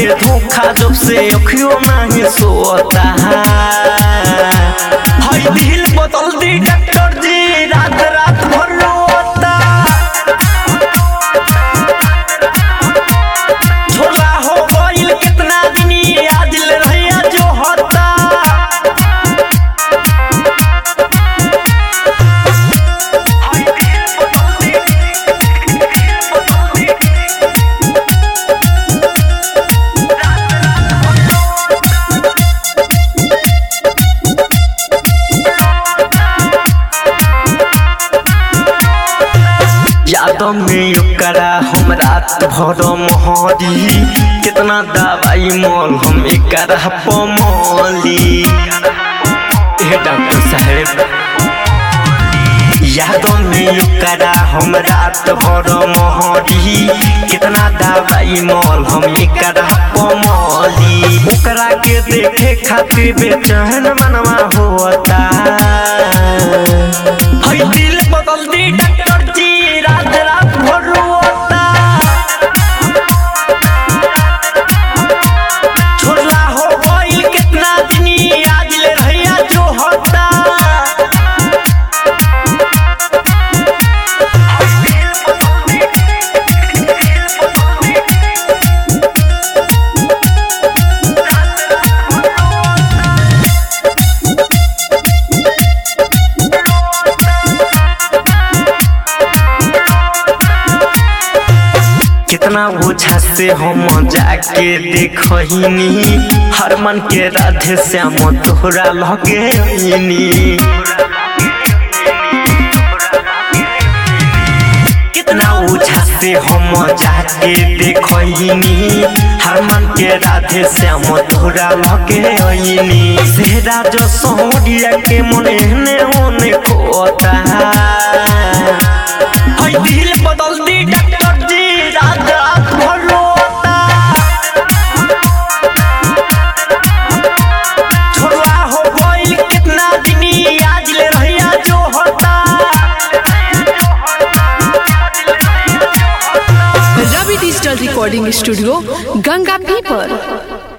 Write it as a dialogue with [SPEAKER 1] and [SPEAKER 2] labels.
[SPEAKER 1] के धोखा जब से अखियों नहीं सोता हाय दिल बदल दी डॉक्टर जी रात रात भर रोता झोला हो गइल कितना दिन आज ले रहिया जो होता यादों में ओकरा हम रात भर मोहरी कितना दवाई मोल हम एकरा पमली हे डॉक्टर साहेब यादों में ओकरा हम रात भर मोहरी कितना दवाई मोल हम एकरा पमली ओकरा के देखे खातिर बेचैन मनवा होता हई दिल बदल दी डॉक्टर जी रात रात भर रोता छोड़ला हो गइल कितना दिन आज ले रहिया जो होता कितना ओछा से हम जाके देखनी हरमन के राधे श्याम तोहरा लगे कितना ओछा से हम जाके देखनी हरमन के राधे श्याम तोहरा लगे सेहरा जो सोहरिया के मने ने होने खोता हई दिल बदल दी डॉक्टर जी रात रात भर रोता छोड़वा हो गइल कितना दिन आज ले रहिया जो होता
[SPEAKER 2] रवि डिजिटल रिकॉर्डिंग स्टूडियो गंगा पीपर